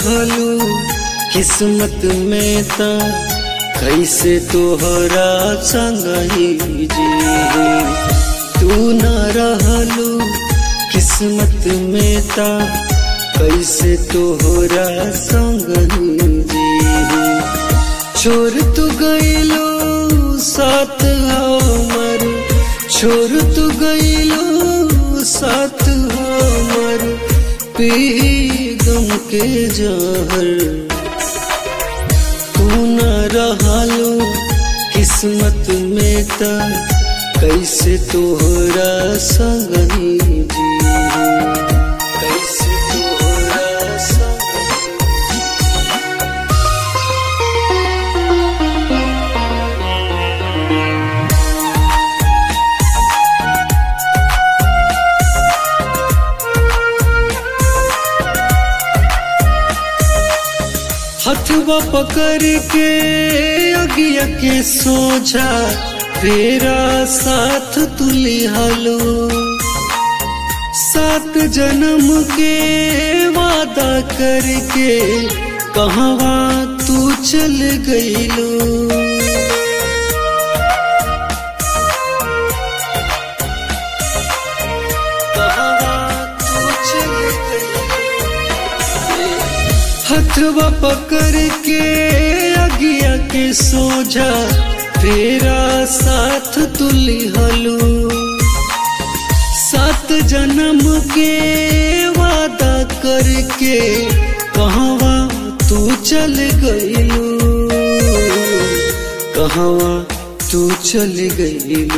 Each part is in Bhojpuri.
रहलू किस्मत में ता कैसे तोहरा संग ही जी तू न रहलू किस्मत में ता कैसे तोहरा संग ही जी छोड़ तू गईलो साथ हमर छोड़ तू गईलो साथ हमर पी गम के जहर तू न रहलो किस्मत में ता कैसे तोहरा संग ही जी कैसे तोहरा संग हथवा पकड़ के अगिया के सोझा तेरा साथ तुली हलो सात जन्म के वादा करके कहवा तू चल गईलो कहवा तू चल गईलो हथवा पकड़ के अगिया के सोझा तेरा साथ तुली हलो सात जन्म के वादा करके कहवा तू चल गईलू कहवा तू चल गईलू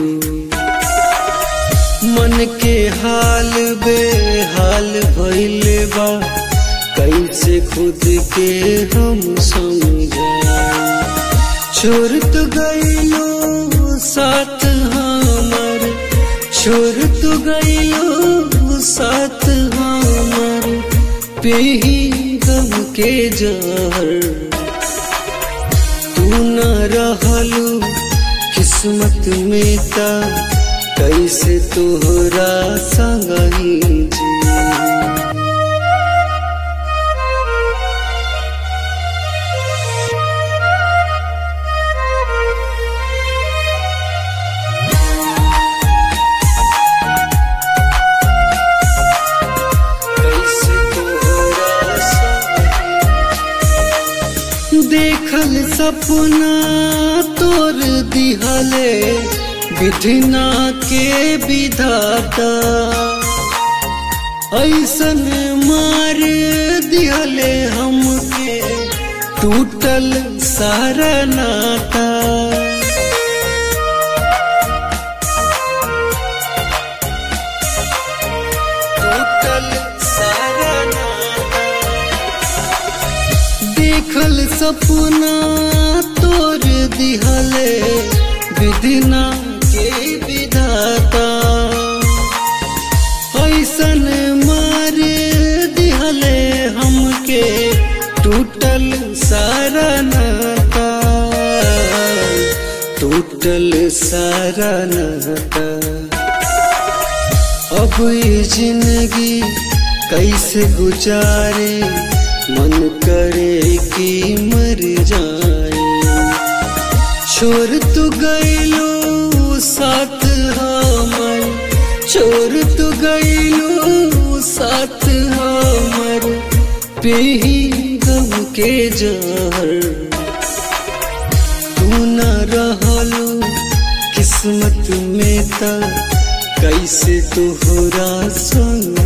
मन के हाल बेहाल भइल बा कैसे खुद के हम समझाए छोड़ तो गईलो साथ हमर छोड़ तो गईलो साथ हमर पेही गम के जहर तू न रहलू किस्मत में ता कैसे तोहरा संग ही जी कैसे तोहरा संग देखल सपना तोर दिहले विधना के विधाता ऐसन मार दिहले हमके टूटल सारा नाता टूटल सारा नाता देखल सपना तोर दिहले विधिना के विधाता ऐसन मार दिहले हमके टूटल सारा नाता टूटल सारा नाता अब ये जिंदगी कैसे गुजारे मन करे कि मर जाए छोड़ तू गईलो साथ हमर छोड़ तू गईलो साथ हमर पेही गम के जहर तू न रहलो किस्मत में ता कैसे तोहरा संग